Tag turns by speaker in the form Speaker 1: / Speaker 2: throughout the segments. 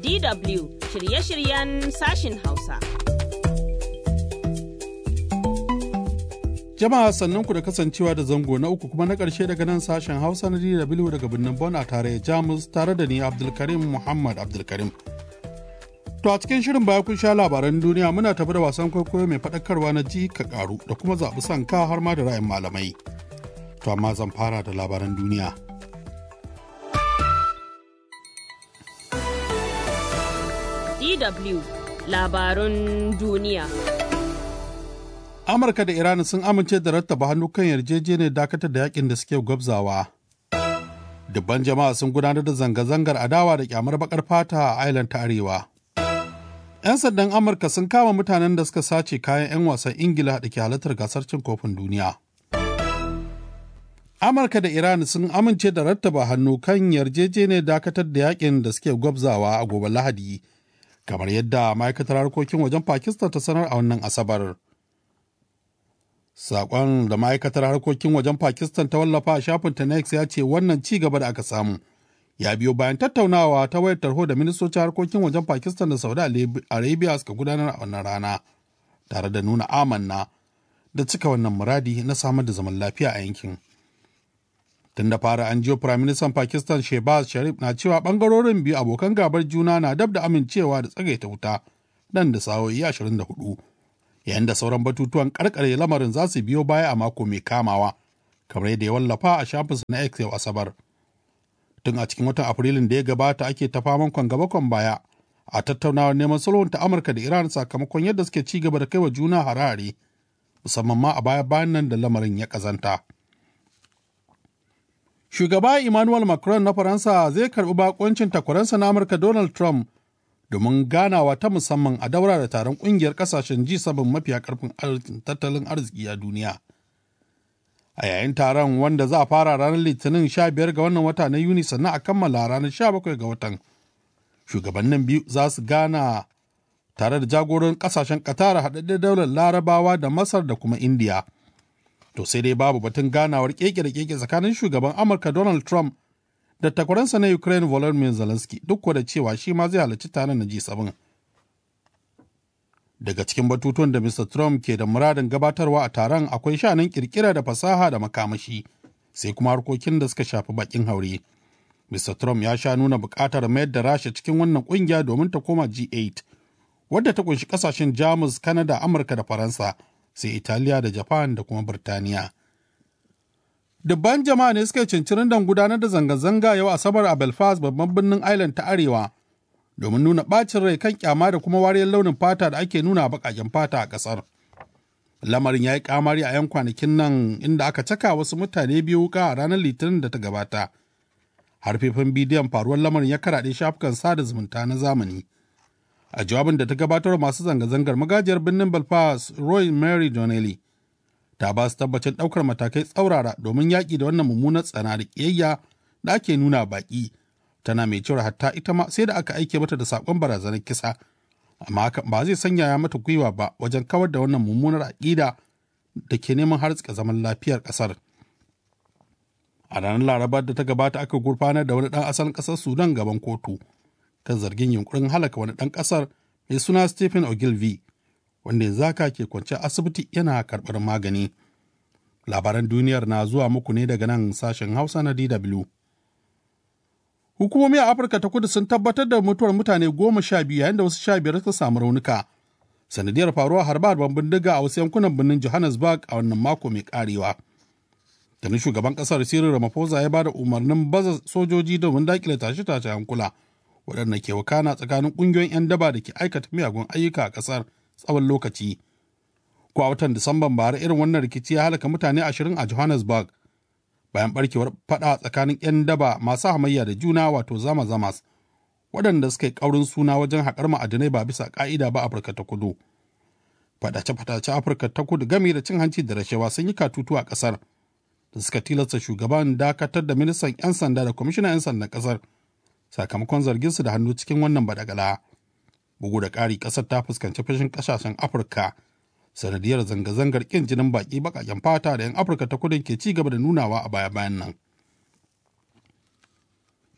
Speaker 1: DW shirye-shiryen sashin Hausa.
Speaker 2: Jama'a sannan ku da kasancewa da zango na uku kuma na ƙarshe daga nan sashen Hausa na DW daga birnin Bon a tare Jamus tare da ni Abdulkarim Muhammad Abdulkarim. To a cikin shirin baya kun sha labaran duniya muna tafi da wasan kwaikwayo mai faɗakarwa na ji ka ƙaru da kuma zaɓi son ka har ma da ra'ayin malamai. To amma zan fara da labaran duniya.
Speaker 1: DW labarun duniya.
Speaker 2: Amurka da Iran sun amince da rattaba hannu kan yarjejeniyar dakatar da yakin da suke gwabzawa. Dubban jama'a sun gudanar da zanga-zangar adawa da kyamar bakar fata a Island ta Arewa. 'Yan sandan Amurka sun kama mutanen da suka sace kayan 'yan wasan Ingila da ke halartar gasar cin kofin duniya. Amurka da Iran sun amince da rattaba hannu kan yarjejeniyar dakatar da yakin da suke gwabzawa a gobe Lahadi, kamar yadda ma'aikatar harkokin wajen Pakistan ta sanar a wannan Asabar. Saƙon da ma'aikatar harkokin wajen Pakistan ta wallafa a shafinta na X ya ce wannan ci gaba da aka samu. Ya biyo bayan tattaunawa ta wayar tarho da ministocin harkokin wajen Pakistan da Saudi Arabia suka gudanar a wannan rana, tare da nuna amanna da cika wannan muradi na samar da zaman lafiya a yankin. Tun da fara an jiyo Firaministan Pakistan Shehbaz Sharif na cewa ɓangarorin biyu abokan gabar juna na dab da amincewa da tsagaita wuta nan da sa'o'i 24. yayin da sauran batutuwan karkare lamarin za su biyo baya a mako mai kamawa kamar yadda ya wallafa a shafinsa na X yau Asabar. Tun a cikin watan Afrilun da ya gabata ake ta faman kwan gaba kwan baya a tattaunawar neman sulhun ta Amurka da Iran sakamakon yadda suke ci gaba da kai wa juna harare musamman ma a baya bayan nan da lamarin ya kazanta. Shugaba Emmanuel Macron na Faransa zai karbi bakoncin takwaransa na Amurka Donald Trump domin ganawa ta musamman a daura da taron kungiyar kasashen G7 mafiya karfin tattalin arziki a duniya. A yayin taron wanda za a fara ranar Litinin 15 ga wannan wata na Yuni sannan a kammala ranar 17 ga watan. Shugabannin biyu za su gana tare da jagoran kasashen Qatar haɗaɗɗen daular Larabawa da Masar da kuma Indiya. To sai dai babu batun ganawar keke da keke tsakanin shugaban Amurka Donald Trump da takwaransa na Ukraine Volodymyr Zelensky duk da cewa shi ma zai halarci taron na G7. Daga cikin batutuwan da Mr. Trump ke da muradin gabatarwa a taron akwai shanin kirkira da fasaha da makamashi, sai kuma harkokin da suka shafi bakin haure. Mr. Trump ya sha nuna buƙatar mayar da Rasha cikin wannan ƙungiya domin ta koma G8, wadda ta kunshi ƙasashen Jamus, Kanada, Amurka da Faransa, sai Italiya da Japan da kuma Birtaniya. Dubban jama'a ne suka cincirin don gudanar da zanga-zanga yau Asabar a Belfast babban birnin Ireland ta Arewa domin nuna ɓacin rai kan kyama da kuma wariyar launin fata da ake nuna a baƙaƙen fata a ƙasar. Lamarin ya yi kamari a 'yan kwanakin nan inda aka caka wasu mutane biyu wuka a ranar Litinin da ta gabata. Harfefin bidiyon faruwar lamarin ya karaɗe shafukan sada zumunta na zamani. A jawabin da ta gabatar masu zanga-zangar magajiyar birnin Belfast Roy Mary Donnelly ta ba su tabbacin ɗaukar matakai tsaurara domin yaƙi da wannan mummunar tsana da ƙiyayya da ake nuna baƙi tana mai cewa hatta ita ma sai da aka aike mata da saƙon barazanar kisa amma hakan ba zai sanya mata gwiwa ba wajen kawar da wannan mummunar aƙida da ke neman hartsika zaman lafiyar ƙasar a ranar larabar da ta gabata aka gurfanar da wani ɗan asalin ƙasar sudan gaban kotu kan zargin yunkurin halaka wani ɗan ƙasar mai suna stephen ogilvy wanda yanzu haka ke kwance asibiti yana karɓar magani. Labaran duniyar na zuwa muku ne daga nan sashen Hausa na DW. Hukumomi a Afirka ta kudu sun tabbatar da mutuwar mutane goma sha biyu yayin da wasu sha biyar suka samu raunuka. Sanadiyar faruwa harba harban bindiga a wasu yankunan birnin Johannesburg a wannan mako mai karewa. Tani shugaban kasar Cyril Ramaphosa ya ba da umarnin baza sojoji domin dakile tashe-tashe hankula waɗanda ke wakana tsakanin ƙungiyoyin 'yan daba da ke aikata miyagun ayyuka a ƙasar. tsawon lokaci. Ko a watan Disamban bara irin wannan rikici ya halaka mutane ashirin a Johannesburg bayan barkewar fada tsakanin 'yan daba masu hamayya da juna wato zama zamas waɗanda suka yi ƙaurin suna wajen haƙar ma'adinai ba bisa ƙa'ida ba Afirka ta kudu. Fadace-fadace Afirka ta kudu game da cin hanci da rashawa sun yi katutu a ƙasar da suka tilasta shugaban dakatar da ministan 'yan sanda da kwamishinan 'yan sandan ƙasar sakamakon zarginsu da hannu cikin wannan badagala. bugu da ƙari ƙasar ta fuskanci fashin ƙasashen afirka sanadiyar zanga-zangar ƙin jinin baƙi baƙaƙen fata da 'yan afirka ta kudin ke ci gaba da nunawa a baya-bayan nan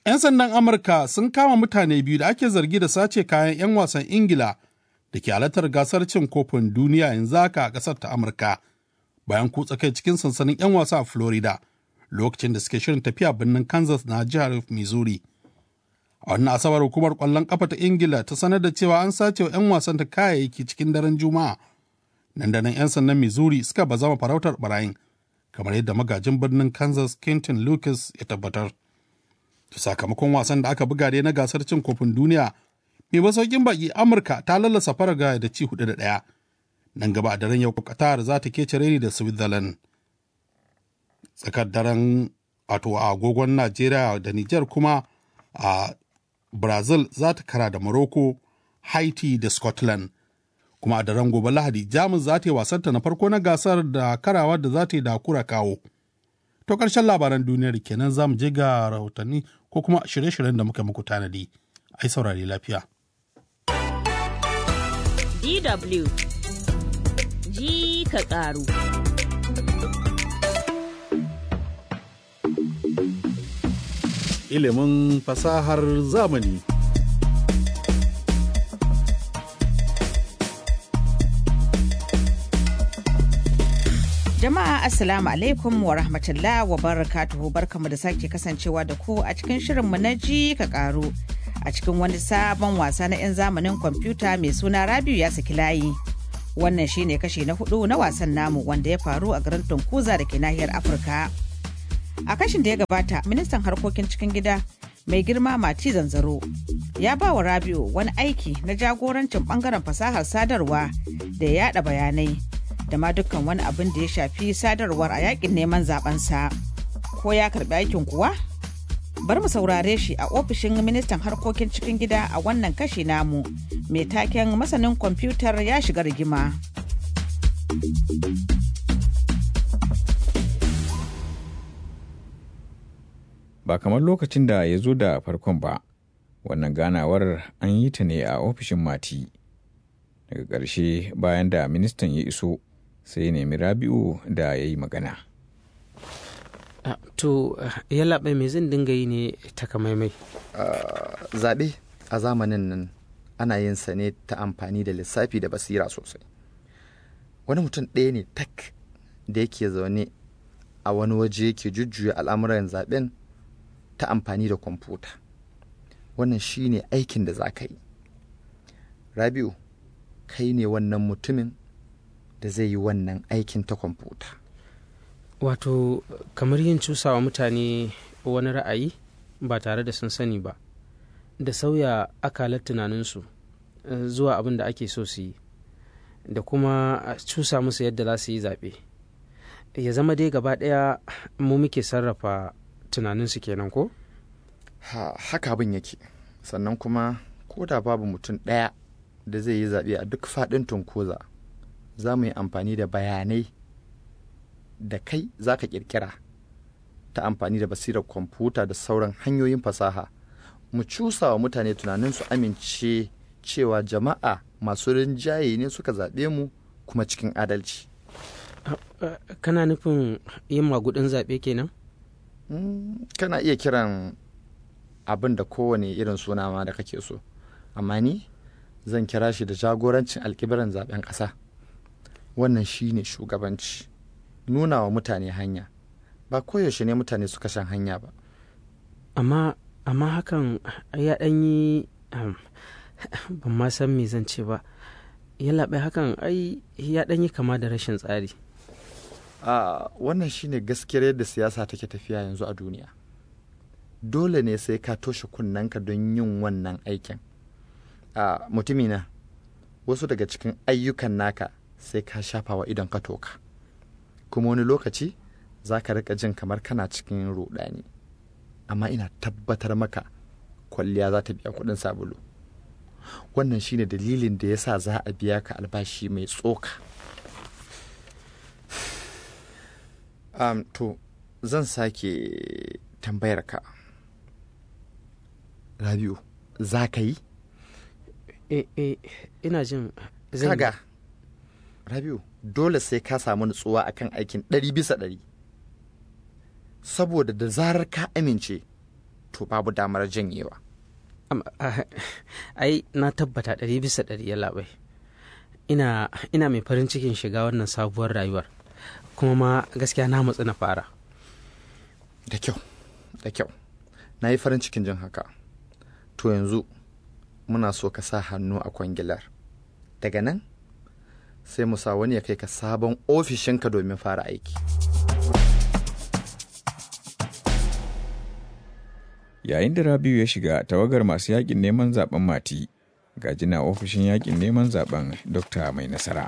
Speaker 2: 'Yan sandan Amurka sun kama mutane biyu da ake zargi da sace kayan 'yan wasan Ingila da ke halartar gasar cin kofin duniya yanzu haka a ƙasar ta Amurka bayan kutsa kai cikin sansanin 'yan wasa a Florida lokacin da suke shirin tafiya birnin Kansas na jihar Missouri. A wannan asabar hukumar ƙwallon ƙafa ta Ingila ta sanar da cewa an sace wa 'yan wasan ta kayayyaki cikin daren Juma'a. Nan da nan 'yan sandan Missouri suka bazama farautar barayin kamar yadda magajin birnin Kansas Quentin Lucas ya tabbatar. sakamakon wasan da aka buga dai na gasar cin kofin duniya mai masaukin baki amurka ta lallasa faraga da ci hudu da ɗaya nan gaba a daren yau qatar za ta kece reni da switzerland tsakar daren wato a agogon najeriya da niger kuma a brazil za ta kara da morocco haiti da scotland kuma a daren gobe lahadi jamus za ta yi wasanta na farko na gasar da karawa da za ta yi da kura kawo to ƙarshen labaran duniyar kenan za mu je ga rahotanni ko kuma shirye-shiryen da muka muku tanadi ai saurari lafiya.
Speaker 1: DW ji ka ƙaru.
Speaker 2: Ilimin fasahar zamani.
Speaker 3: Jama'a Assalamu alaikum wa rahmatullah wa barakatuhu barkamu da sake kasancewa da ku a cikin shirinmu na ji ka karu a cikin wani sabon wasa na 'yan zamanin kwamfuta mai suna Rabiu ya saki layi. Wannan shine kashi na hudu na wasan namu wanda ya faru a garin Tunkuza da ke nahiyar Afirka. A kashin da ya gabata, ministan harkokin cikin gida mai girma Mati Zanzaro ya ba wa Rabiu wani aiki na jagorancin bangaren fasahar sadarwa da ya yada bayanai da ma dukkan wani abin da ya shafi sadarwar a yakin neman zabensa. Ko ya karbi aikin kuwa? Bar mu saurare shi a ofishin ministan harkokin cikin gida a wannan kashi namu mai taken masanin kwamfutar ya shiga rigima.
Speaker 4: Ba kamar lokacin da ya zo da farkon ba, wannan ganawar an yi ta ne a ofishin mati. Daga ƙarshe bayan da ministan ya iso sai ya nemi rabi'u da ya yi magana.
Speaker 5: Uh, to uh, yallaɓai me zan dinga yi ne takamaimai
Speaker 6: uh, zaɓe a zamanin nan ana yin sa ne ta amfani da lissafi da basira sosai wani mutum ɗaya ne tak da yake zaune a wani waje yake jujjuya al'amuran zaɓen ta amfani da kwamfuta wannan shi ne aikin da za ka yi rabiu kai ne wannan mutumin da zai yi wannan aikin ta kwamfuta
Speaker 5: wato kamar yin cusawa mutane wani ra'ayi ba tare da sun sani ba da sauya akalar tunaninsu zuwa abin da ake so su yi da kuma cusa musu yadda za su yi zaɓe ya zama dai gaba ɗaya mu muke sarrafa tunaninsu kenan ko?
Speaker 6: ha, haka abin yake sannan kuma ko da babu mutum ɗaya da zai yi zaɓe a duk faɗin tunkoza za mu yi amfani da bayanai da kai za ka ƙirƙira ta amfani da basirar kwamfuta da sauran hanyoyin fasaha mu cusa wa mutane tunanin su amince cewa jama'a masu rinjaye ne suka zaɓe mu kuma cikin adalci
Speaker 5: kana nufin yin magudin zaɓe kenan
Speaker 6: kana iya kiran abin da kowane irin suna ma da kake so amma ni zan kira shi da jagorancin alkibiran zaben ƙasa wannan shi ne shugabanci nuna wa mutane hanya ba koyaushe ne mutane suka shan hanya ba
Speaker 5: amma amma hakan ya ɗan yi ban ma san me zan ce ba ya laɓe hakan ai ya ɗan yi kama da rashin tsari
Speaker 6: a wannan shine gaskiyar yadda siyasa take tafiya yanzu a duniya dole ne sai ka toshe kunnanka don yin wannan aikin a mutumina wasu daga cikin ayyukan naka sai ka shafa wa idon ka toka kuma wani lokaci za ka rika jin kamar kana cikin rudani amma ina tabbatar maka kwalliya za ta biya kuɗin sabulu wannan shine dalilin da yasa za a biya ka albashi mai tsoka um, to zan sake tambayar ka rabiu za ka yi
Speaker 5: e, e, ina jin zan
Speaker 6: kaga rabiu dole sai ka samu nutsuwa akan aikin ɗari bisa ɗari saboda da zarar ka amince to babu damar janyewa
Speaker 5: Am- ah, ai na tabbata ɗari bisa ɗari ya labai ina ina mai farin cikin shiga wannan sabuwar rayuwar kuma ma gaskiya na matsu na fara
Speaker 6: da kyau da kyau na yi farin cikin jin haka to yanzu muna so ka sa hannu a kwangilar daga nan sai mu sa wani ya kai ka sabon ofishinka domin fara aiki
Speaker 4: Yayin da Rabiu ya shiga tawagar masu yakin neman zaben mati, gajina ofishin yakin neman zaben Dokta mai nasara.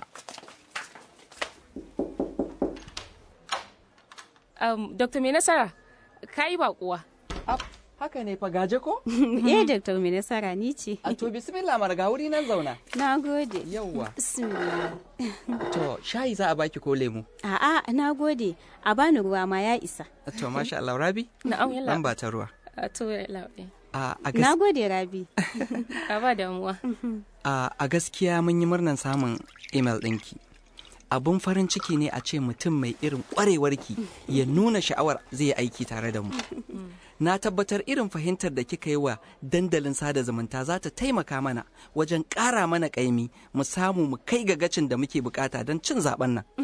Speaker 7: Um, Dr. Mai Nasara, ka yi baƙuwa.
Speaker 8: Haka ne fa gaje ko?
Speaker 9: Eh, Dr. Mai Nasara ni ce.
Speaker 8: A to bismillah marga wuri nan zauna.
Speaker 9: Na gode.
Speaker 8: Yawwa.
Speaker 9: Bismillah.
Speaker 8: To shayi za a baki ko lemu?
Speaker 9: A'a, na gode. A bani ruwa ma ya isa.
Speaker 8: To masha Allah Rabi.
Speaker 7: Na'am yalla.
Speaker 8: Nan ba ta ruwa.
Speaker 7: A to yalla.
Speaker 8: A a
Speaker 9: Na
Speaker 8: gas-
Speaker 9: gode, Rabi.
Speaker 7: Ka ba damuwa.
Speaker 8: a a gaskiya mun yi murnan samun email ɗinki. Abun farin ciki ne a ce mutum mai irin ƙwarewarki ya nuna sha'awar zai yi aiki tare da mu. Na tabbatar irin fahimtar da kika yi wa dandalin sada zumunta za ta taimaka mana wajen ƙara mana ƙaimi mu samu mu kai ga gacin da muke bukata don cin zaben nan.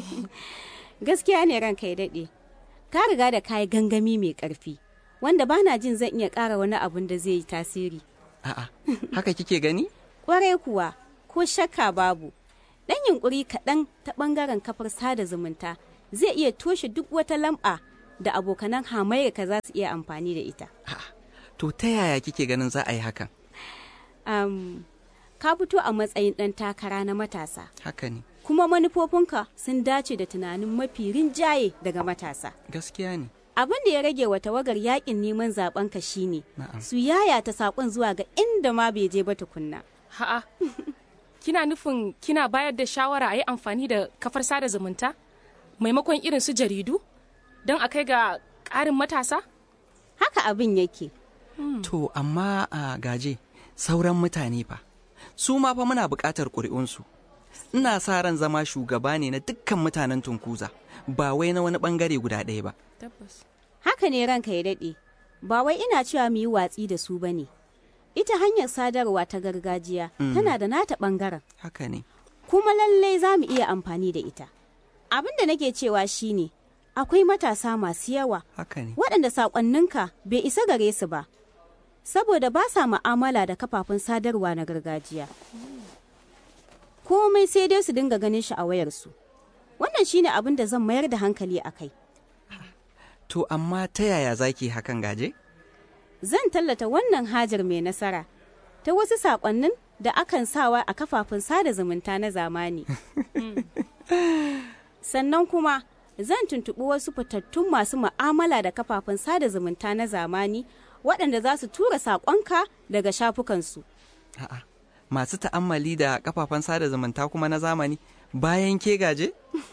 Speaker 9: Gaskiya ne ranka ya daɗe. Ka riga da kayi gangami mai ƙarfi, wanda bana jin zan iya ƙara wani abun da zai yi tasiri.
Speaker 8: A'a, haka kike gani?
Speaker 9: Ƙwarai kuwa, ko shakka babu. Ɗan yunƙuri kaɗan ta ɓangaren kafar sada zumunta zai iya toshe duk wata lamba da abokanan hamayyarka za su iya amfani da ita.
Speaker 8: To ta yaya kike ganin za a yi hakan?
Speaker 9: Am, ka fito a matsayin ɗan takara na matasa,
Speaker 8: Haka ne,
Speaker 9: kuma manufofinka sun dace da tunanin mafi rinjaye daga matasa.
Speaker 8: gaskiya ne.
Speaker 9: Abin da ya rage wa tawagar yakin neman zaɓenka shine
Speaker 8: Na'am.
Speaker 9: su yayata saƙon zuwa ga inda ma bai je ba tukunna.
Speaker 7: Ha'a. Kina nufin kina bayar da shawara a yi amfani da kafar sada zumunta? Maimakon irin su jaridu? Don a kai ga ƙarin matasa?
Speaker 9: Haka abin yake.
Speaker 8: To, amma a gaje, sauran mutane fa, su ma fa muna buƙatar ƙuri'unsu. Ina sa ran zama shugaba ne na dukkan mutanen Tunkuza, ba wai na wani ɓangare guda ɗaya ba.
Speaker 7: Tabbas.
Speaker 9: Haka ne ranka ya daɗe, ba wai ina cewa mu yi watsi da su ba ne. Ita hanyar sadarwa ta gargajiya tana da nata ɓangaren,
Speaker 8: Haka ne.
Speaker 9: kuma lallai za mu iya amfani da ita. Abin da nake cewa shine akwai matasa masu yawa
Speaker 8: Haka ne.
Speaker 9: waɗanda saƙonninka bai isa gare su ba, saboda ba sa mu'amala da kafafen sadarwa na gargajiya. Komai sai dai su dinga ganin shi a wayarsu. Wannan shine abin da zan mayar da hankali a kai.
Speaker 8: To, amma ta yaya za ki hakan gaje?
Speaker 9: Zan tallata wannan hajar mai nasara ta wasu saƙonnin da akan sawa a kafafen sada zumunta na zamani. Sannan kuma zan tuntuɓi wasu fitattun masu mu'amala da kafafen sada zumunta na zamani waɗanda za su tura saƙonka daga shafukansu.
Speaker 8: A'a, masu ta'ammali da kafafen sada zumunta kuma na zamani bayan ke gaje?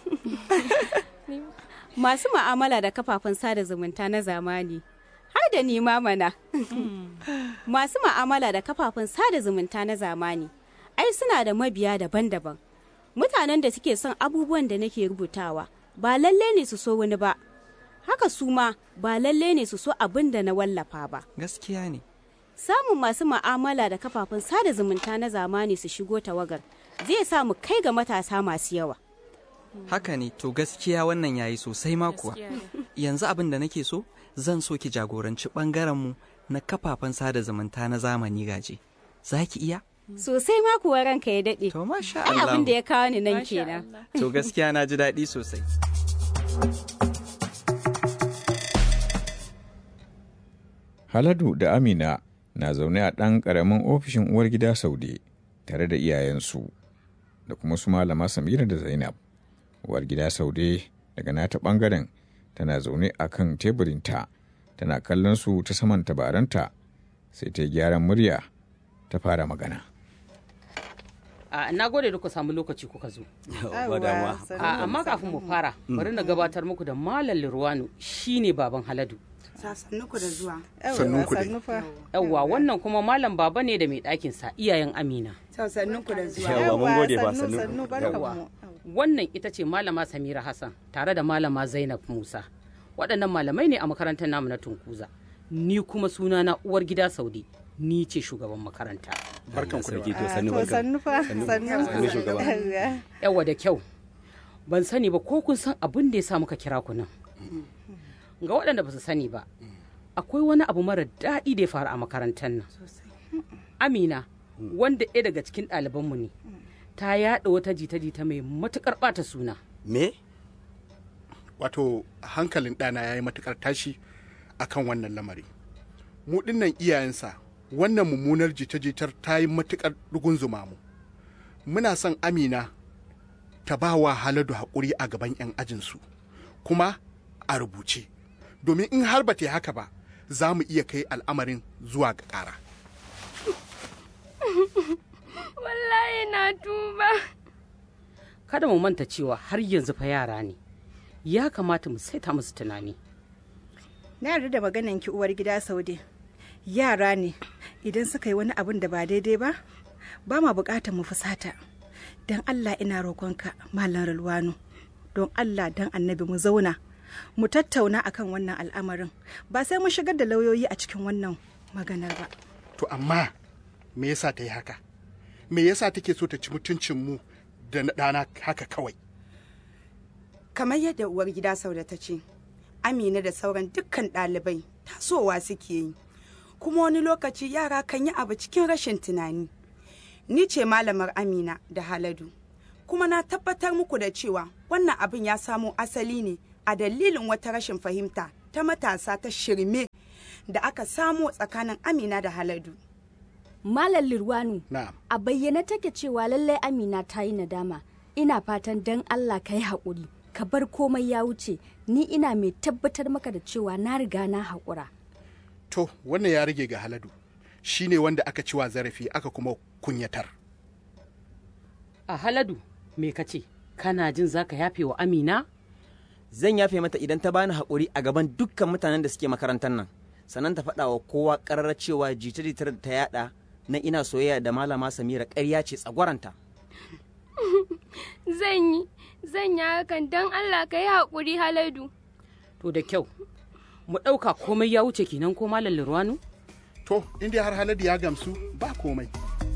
Speaker 9: Masu mu'amala da kafafen sada zumunta na zamani. Har da ni ma mana. Masu mu'amala da kafafen sada zumunta na zamani. Ai suna da mabiya daban-daban. Mutanen da suke son abubuwan da nake rubutawa ba lalle ne su so wani ba. Haka su ma ba lalle ne su so abin da na wallafa ba.
Speaker 8: Gaskiya ne.
Speaker 9: Samun masu mu'amala da kafafen sada zumunta na zamani su shigo tawagar zai sa mu kai ga matasa masu yawa.
Speaker 8: Haka ne, to gaskiya wannan yayi sosai ma kuwa.
Speaker 7: Gaskiya ne.
Speaker 8: Yanzu abin da nake so, zan so ki jagoranci ɓangarenmu na kafafen sada zumunta na zamani gaje. Za ki iya?
Speaker 9: Sosai ma kuwa ranka ya daɗe.
Speaker 8: To masha
Speaker 9: Ai
Speaker 8: Allah.
Speaker 9: abin da ya kawo ni nan
Speaker 7: Masha
Speaker 9: kenan.
Speaker 7: Allah.
Speaker 8: To gaskiya na ji daɗi sosai.
Speaker 4: Haladu da Amina na zaune a ɗan ƙaramin ofishin uwar gida Saude tare da iyayensu da kuma su malama Samira da Zainab. Uwar gida Saude daga nata ɓangaren tana zaune a kan teburinta tana kallon su ta saman tabaranta sai ta yi gyaran murya ta fara magana.
Speaker 10: A na gode da ku samu lokaci kuka zo. A amma kafin mu fara, bari na gabatar muku da Malam Lirwanu shine baban Haladu.
Speaker 11: Sassannuku da zuwa.
Speaker 6: Sannunku dai.
Speaker 10: Yawwa wannan kuma Malam Baba ne da mai ɗakinsa iyayen Amina.
Speaker 11: Sassannuku da zuwa.
Speaker 12: Yawwa mun gode ba
Speaker 11: sannu
Speaker 12: sannu.
Speaker 11: sannu barkanmu.
Speaker 10: Wannan ita ce Malama Samira Hassan tare da Malama Zainab Musa. Waɗannan malamai ne a makarantar namu na Tunkuza. ni kuma suna na uwar gida Saude ni ce shugaban makaranta
Speaker 12: barkan ku da
Speaker 13: Sarki to
Speaker 11: Ah,
Speaker 13: sannu
Speaker 11: to
Speaker 13: barka.
Speaker 11: sannu fa
Speaker 13: Sannu-
Speaker 11: sannu
Speaker 13: sannu shugaba.
Speaker 10: yawa da kyau ban sani ba ko kun san abin da ya sa muka kira ku nan ga waɗanda ba su sani ba akwai wani abu mara daɗi da ya faru a makarantar nan amina wanda ɗaya daga cikin ɗalibanmu ne ta yaɗa wata jita-jita mai matuƙar ɓata suna
Speaker 12: me
Speaker 14: wato hankalin ɗana ya yi matuƙar tashi a kan wannan lamari mu ɗinnan iyayensa wannan mummunar jita-jitar ta yi matuƙar rugunzuma mu muna son amina ta ba wa haladu haƙuri a gaban 'yan ajinsu kuma a rubuce domin in har ba ta yi haka ba za mu iya kai al'amarin zuwa ga ƙara
Speaker 15: Wallahi na tuba.
Speaker 10: kada mu manta cewa har yanzu fa yara ne ya kamata mu saita musu tunani
Speaker 11: na yarda da maganan ki uwar gida saude yara ne idan suka yi wani abin da ba daidai ba ba ma bukatar mu fusata don allah ina roƙonka malam rulwano don allah don annabi mu zauna mu tattauna akan wannan al'amarin ba sai mun shigar da lauyoyi a cikin wannan maganar ba
Speaker 14: to amma me yasa ta yi haka me yasa take so ta ci mutuncin mu da na ɗana haka kawai
Speaker 11: kamar yadda uwar gida sauda ta ce amina da sauran dukkan ɗalibai tasowa suke yi kuma wani lokaci yara kan yi abu cikin rashin tunani ni ce malamar amina da haladu kuma na tabbatar muku da cewa wannan abin ya samo asali ne a dalilin wata rashin fahimta ta matasa ta shirme da aka samo tsakanin amina da haladu
Speaker 15: Malam Lirwanu,
Speaker 14: na'am
Speaker 15: a bayyane take cewa lallai Amina ta yi nadama. Ina fatan dan Allah ka yi haƙuri, ka bar komai ya wuce, ni ina mai tabbatar maka da cewa na riga na haƙura.
Speaker 14: to wannan ya rage ga haladu shi ne wanda aka ci wa zarafi aka kuma kunyatar
Speaker 10: a haladu me ka ce kana jin za ka yafe wa amina
Speaker 13: Zan yafe mata idan ta bani haƙuri a gaban dukkan mutanen da suke makarantar nan. Sannan ta faɗa wa kowa ƙarar cewa jita-jitar da ta yaɗa na ina soyayya da malama Samira ƙarya ce tsagwaranta.
Speaker 15: Zan yi, zan yi hakan don Allah ka yi haƙuri Haladu.
Speaker 10: to da kyau mu ɗauka komai ya wuce kenan ko malam lirwanu
Speaker 14: to inda har haladu ya gamsu ba komai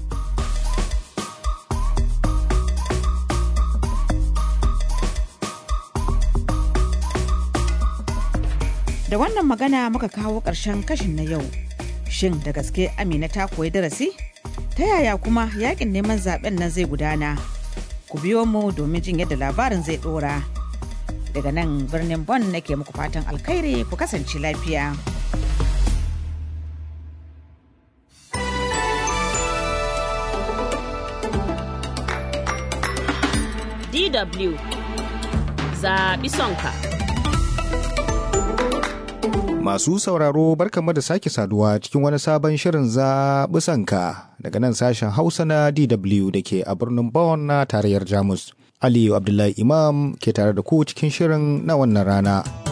Speaker 3: Da wannan magana muka kawo ƙarshen kashin na yau. Shin da gaske Amina ta koyi darasi? Ta yaya kuma yakin neman zaben nan zai gudana? Ku biyo mu domin jin yadda labarin zai ɗora. Daga nan birnin Bon nake muku fatan alkhairi ku kasance lafiya.
Speaker 1: DW zaɓi sonka.
Speaker 16: Masu sauraro barkanmu da sake saduwa cikin wani sabon shirin zaɓi sanka daga nan sashen Hausa na DW da ke a birnin Bonn na tarayyar Jamus. Aliyu Abdullahi Imam ke tare da ku cikin shirin na wannan rana.